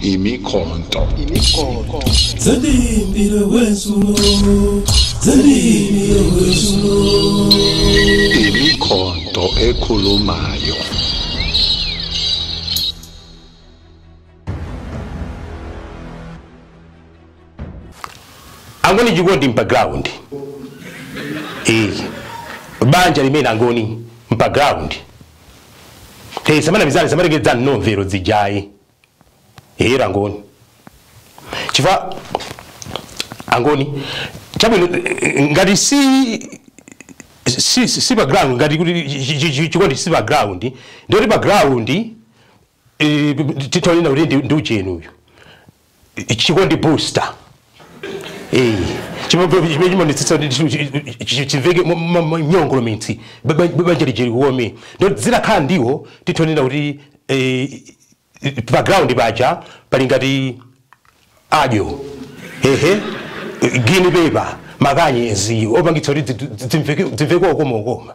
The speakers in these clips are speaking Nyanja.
imikhonto Zendimpilo kwesulo Zendimpilo kwesulo imikhonto ekhulumayo angoni jikondi mpaground eh banja limene angoni mpaground eh samana bizali samana gedza nomvero zijayi eh angoni chifa angoni chabwino eh, ngati si si si si background ngati kuti chi- chi- chi- chikondi si background ndoti background eh titonena kuti ndi- ndi uchenu uyu chikondi booster Eh, chimene chimonetsesa chimveke nyongolo mitsi banja lijeri kuome ndo zilakhala ndiwo titonena kuti eh, background paja pali ngati adyo ehe gini pepa makanyezi opangitsa kuti zimveke okoma okoma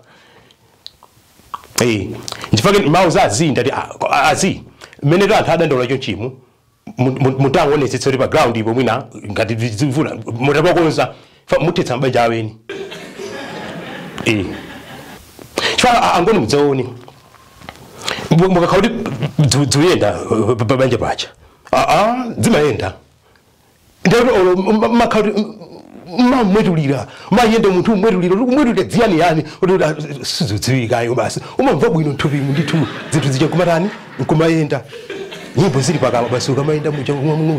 Eh, ndifake mawu za azi ndati ah, azi mmene to anthu adandaula cho chimu mutangoonetsetsa kuti pa ground ipo mwina ngati zimvula mutapakonza muthetsa mabanja aweni eh chifukwa angoni mudzaone mukakhala kuti dziyenda pabanja pacha aa zimayenda ndati olo makhala kuti mamwetulira mayende munthu umwetulira umwetulira dziyani yani kuti sizodziwikayo basi umamva bwino nthupimu ndithu zinthu zija kumatani nkumayenda nyimbo zili pakama basi ukamayenda muja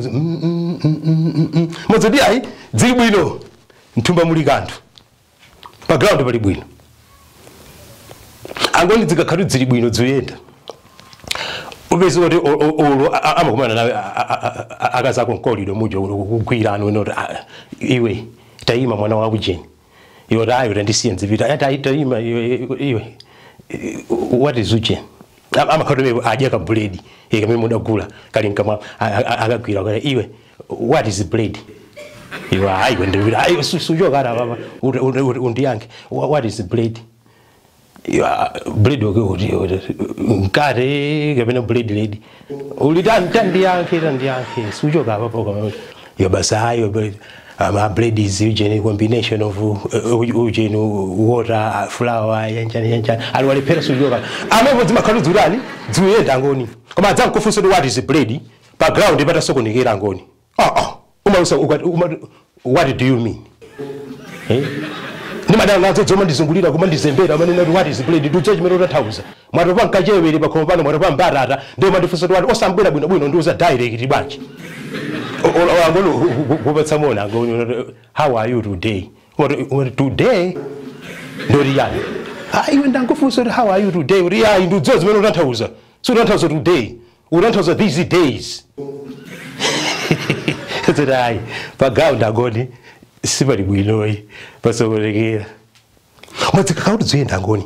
mozoti ayi dzili bwino mthumba muli kanthu pa ground pali bwino angoni zikakhala zili bwino ziyenda upezi kuti ulo amakumana nawe akazako mkoliro muja kugwirana unoti iwe tayima mwana wa ujeni iwe kuti ayo tandisiye nzipita ati tayima iwe iwe what is ujeni amakhatomero adya ka bread kamene mudagula kali mkamwa akagwira kale iwe what is bread iwe ayi ndipita ayi suchoka ara baba undiyanke what is bread bread mkate kapena bread lady uli tandiyanke tandiyanke suchoka apapo kama yo basi ayo ama bread is usually combination of usually water flour yanjani yanjani ali walipera sujoka amepo zimakhalu dzulani dzuyenda ngoni koma adzankufunsa what is bread pa ground pata sokunikira ngoni ah ah umausa what do you mean eh ndimadala nazo dzoma ndizungulira kuma ndizembera amene nati what is bread ndudza chimene utathauza mwato pa nkachewere pakhomo pano mwato pa mbatata ndiye mandifunsa kuti osambwera bwino bwino ndiuza direct bwanji angolo kupatsa mona angolo how are you today what today ndori yani ah iwe ndangofunsa kuti how are you today uri yayi ndiudziwa zimene utanthauza so utanthauza today utanthauza these days kuti ayi pagaunda angoni sipali bwinoyi pasokolekera mwadzikakhala kuti zoyenda angoni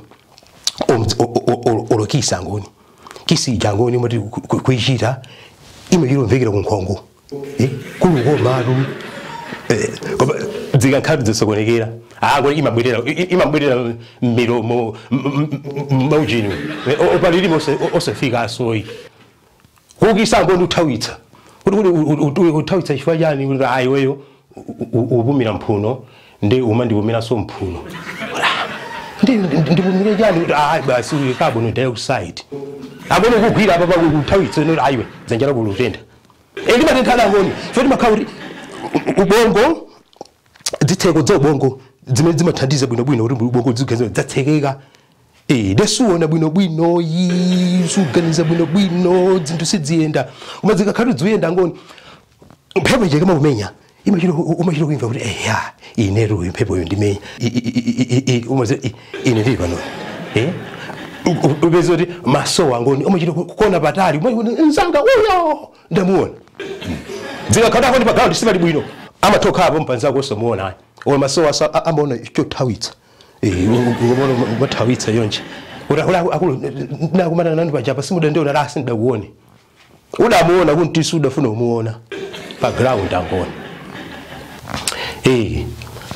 olokisa angoni kisija angoni mati kuichita imachilomvekera kunkhongo kuluko malu koma zikakhala zisokonekera angoni imabwerera imabwerera milomo maujini opalilimo osafika asoyi kukisa angoni uthawitsa kuti uthawitsa chifukwa chani kuti ayi weyo upumira mphuno ndi uma ndipumiranso mphuno ndipumire chani kuti ayi basi carbon dioxide angoni kugwira apa pakuthawitsa noti ayiwe dzanja lako lutenda ndimatenthana angoni foti makhala kuti ubongo zitseko za ubongo zimene zimathandiza bwinobwino kuti ubongo zigenzera zatsekeka Eh, ndasuona bwinobwino suganiza bwinobwino zinthu sidziyenda koma zikakhala ziyenda ngoni mphepo ijeke makumenya imachiro umachiro kuimva kuti eya ineru imphepo yo ndimenya umazi ine ndili pano eh ubeze kuti maso angoni umachiro kukona patali nzanga uyo ndamuona zikakhala ngoni pagawundi sipali bwino amatokha apo mpanzako osamuona ayi ola maso asa amaona chothawitsa ubona mathawitsa yonje akulu nakumana nani pajapa simuda ndiona rasi ndakuone udamuona kuntisi udafuna umuona pa ground angona eh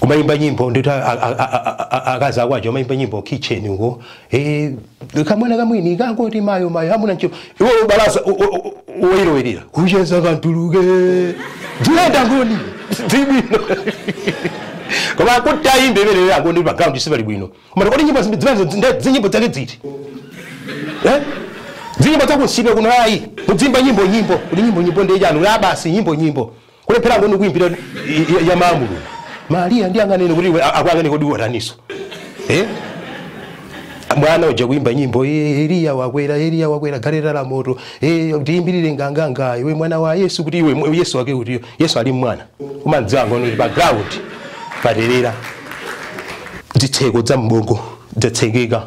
kumayimba nyimbo ndikuti akazi akwaje amayimba nyimbo kitchen uko eh kamwana kamwini kangoti mayo mayo hamuna ncho iwe ubalasa uwairowerera kucheza kantuluke ndiyenda ngoni dzibwino koma kuti ayimbe imene yako ndi background sipali bwino koma kodi nyimbo zimene zinyimbo zake dziti eh zinyimbo zakusibe kuno ayi mudzimba nyimbo nyimbo kuli nyimbo nyimbo ndi chanu la basi nyimbo nyimbo kulephera ngoni kuimbira ya maamulu maria ndi anganene kuti akwangane kodi wataniso eh mwana uja kuimba nyimbo eh, eliya wakwera eliya wakwera galeta la moto eh, tiyimbirire nganganga iwe mwana wa yesu kuti iwe mwe- yesu wake kuti yesu ali mwana umandziwa ngono kuti background paderera zitseko za mbongo zatsekeka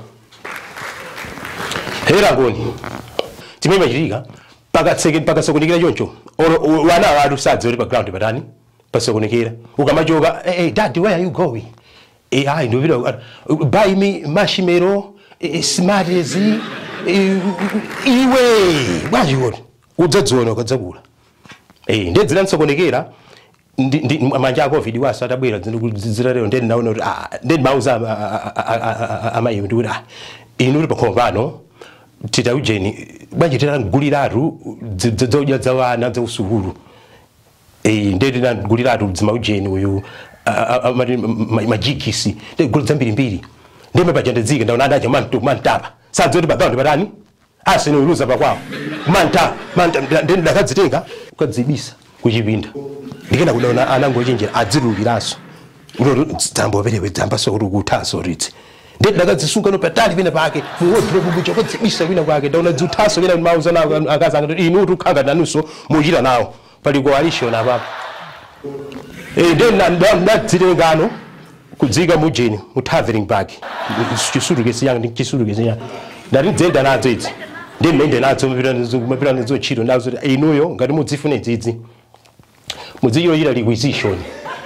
hera ngoni timene machitika pakatseke pakasokonekera choncho oro o- wana watu sadzi uri background patani pasokonekera ukamachoka hey, hey, dad where are you going eh hayi ndopita uh, buy me marshmallow eh, smarties eh, iwe bwanji kuti udzadziona ukadzakula eh ndedzina nsokonekera ndi ndi manja ako vidi wasa atabwera zira lero ndeni naona kuti ah ndeni mauza amayi ndi kuti ah inu uri pakhomo pano tita ujeni bwanji tinaguliratu zodya za wana za usukulu eh ndeti naguliratu dzima ujeni uyu amati majikisi ndegula zambiri mbiri ndime pajandedzike ndaona adacha mantu mantapa sadzoti background patani asino iluza pakwawo manta manta ndeni dakadzitenga ukadzibisa kuchipinda ndikena kudaona anangochenjera adzirulukiranso dzamboperewe dzambaso kuti kuthaso ridzi ndeti dakadzisunga no patali pena pake wodropu bucha kodzibisa kwina kwake ndaona dzuthaso pena mauza nawo akazanga kuti inu tukhanga nanunso muchita nawo pali coalition apapo Eh, then ndadzitengano kudzika mujeni mu traveling bag chisulukesi yanga ndi chisulukesi yanga ndati dzenda nadzo idzi ndi mmende nadzo mapita nazo ntchito nazo kuti inuyo ngati mudzifuna idzidzi mudzichilochita requisition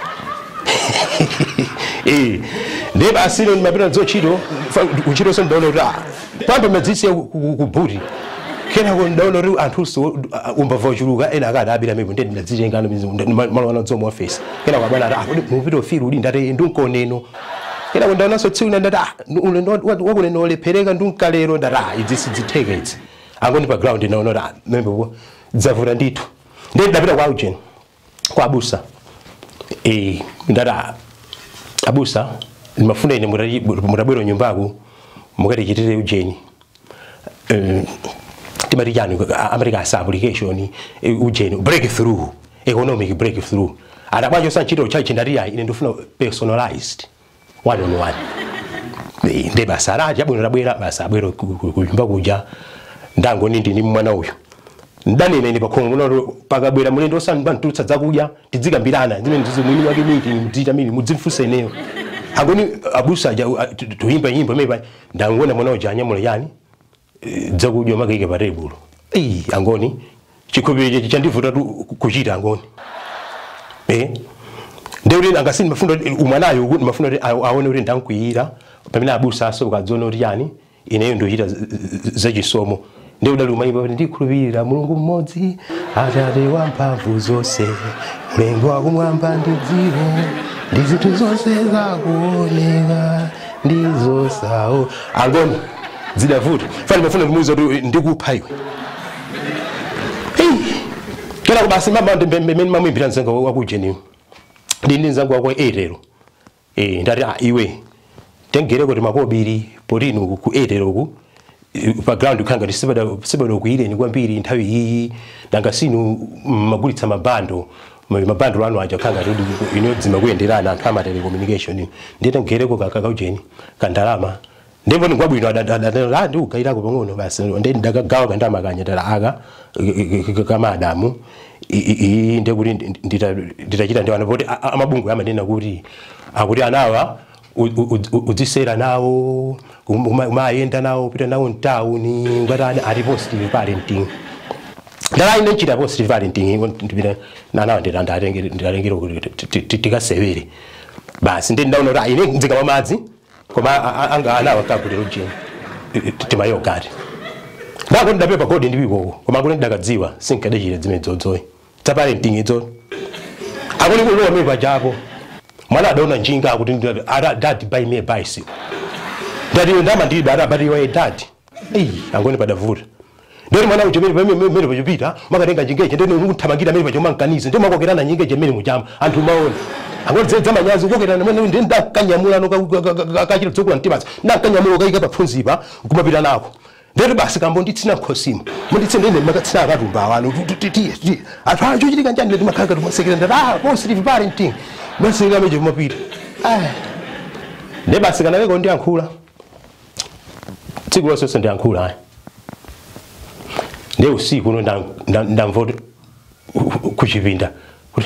eh ndi basi ino mapita nazo ntchito kuntchito so ndaona kuti ah pambe madzisiya kubhuti kenako ndaona kuti anthuso umbava uchuluka ena akati abira mepo ndi ndadzitengano malwana dzoma office kenako abana ati ah kodi mupita ofiri uli ndati ndunkoneno kenako ndaonanso tsiku lina ndati ah ulendo wakuneno olephereka ndunkalero ndati ah idzi sidzitheka idzi angoni pa ground ndaona kuti ah membepo dzavuta ndithu ndi ndapita kwa ujeni kwa abusa eh ndati ah abusa ndimafuna ine mutabwera nyumbaku mukatichitire ujeni Eh, timati chani america asa application eh, ujeni breakthrough economic breakthrough adabwacho sanchito chachi ndati ayi ine ndifuna personalized one on one Eh, ndi basa lati abwino labwera basa abwera kunyumba kuja ndangoni ndini mwana uyu ndanene ine pakhongo noto pakabwera mulendo osamba ntutsa zakudya tidzikambirana zimene ndizo mwini wake miti mdzita mili mudzimfunsa ineyo angoni abusa aja tuyimba nyimbo imepa ndangona mwana uja anyamula yani dzakudya makaike pa tebulo eyi angoni chikhulupiriro chechi chandivuta tu kuchita angoni eh ndeuti angasini mafuna umwanayo kuti mafuna kuti awo- aone kuti ndankwiyira pamene abusa aso ukadziona kuti yani ineyo ndochita z- z- zachisomo ndeudali umayimba kuti ndikhulupirira mulungu mmodzi atate wa mphamvu zonse mlengi wakumwamba ndi dziko ndi zinthu zonse zakuoneka ndizosawo angoni zidavuta fani mafuna kumuuza kuti ndikupha iwe kena kubasi mama mmene mamuimbira mzenga wakujeniwo ndini nzangu wako erero eh ndati ah iwe tengere kuti makobiri potini uku ku erero uku eh, pa ground khanga tisibada sibada kuireni kwambiri nthawi iyi nanga sinu magulitsa mabando ma- mabando anu aja khanga kuti ino dzima kuyenderana anthu ama telecommunication ndite ngereko kakakaujeni kandalama ndimbo ndingwabwino adadala ndi ugairako pang'ono basi ndi ndakagawa kandama kanya tala aka kamadamu ndekuti nditachita ndi wana poti a- a- amabungu amanena kuti akuti anawa u- u- u- udzisera nawo uma- umayenda nawo pita nawo mtawuni ngati ani ali positive parenting ndala ine nchita positive parenting ndipita nanawa nditatengera kuti tikasewere basi ndi ndaona kuti ah, ine ndzikama madzi koma a- a- anga anawa kakutero jeni timayogati ndako ndidapepa kodi ndipikoko koma kuti ndakadziwa sinkadachita dzimene dzodzoyi tsa parenting idzo akuli kulowa mepa chapo mwana adaona njinga kuti ndi- ara dad buy me a bicycle ndati ndama ndili bara but you are a dad eyi angoni padavuta ndoti mwana ucho mene pamene mene pachopita makatenga njingeje ndene ukuthamangira mene pacho mankanize ndi makokerana njingeje mene muchama anthu maona angoti zedza manyazi kukokerana mene ndi ndakanyamulano kachira dzokula mtimazi ndakanyamula kayika papfunzipa kumapita nako ndeti basi kambo nditsina khosimo munditsine ine makatsina akatumba awano tiye tiye anthu acho chitika njani leti makhala katumasekera ndati ah positive parenting basi kameje kumapita ne basi kanakeko ndiyankhula tsiku lonse ndiyankhula ayi ne usiku uno ndamvoti kuchipinda kuti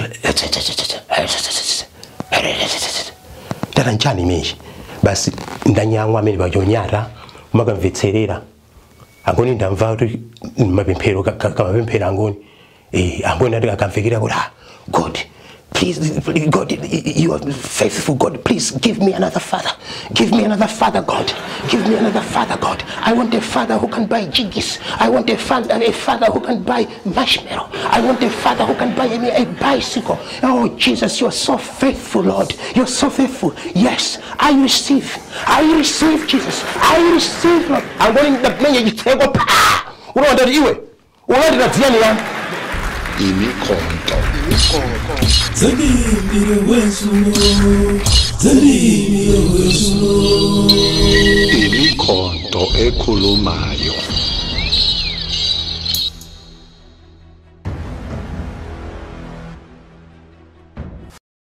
tata nchani mechi basi ndanyamwa amene pachonyata makamvetserera angoni ndamva kuti mapemphero kamapemphero angoni eh angoni ati akamvekera kuti ah god Please, God, you are faithful. God, please give me another father. Give me another father, God. Give me another father, God. I want a father who can buy jiggies. I want a father, a father who can buy marshmallow. I want a father who can buy me a bicycle. Oh, Jesus, you are so faithful, Lord. You're so faithful. Yes, I receive. I receive, Jesus. I receive, Lord. I'm going to play you take up. Unaona iwe. Unaona tatiani yangu. imikhonto zalimi yowezulo zalimi yowezulo imikhonto ekhulumayo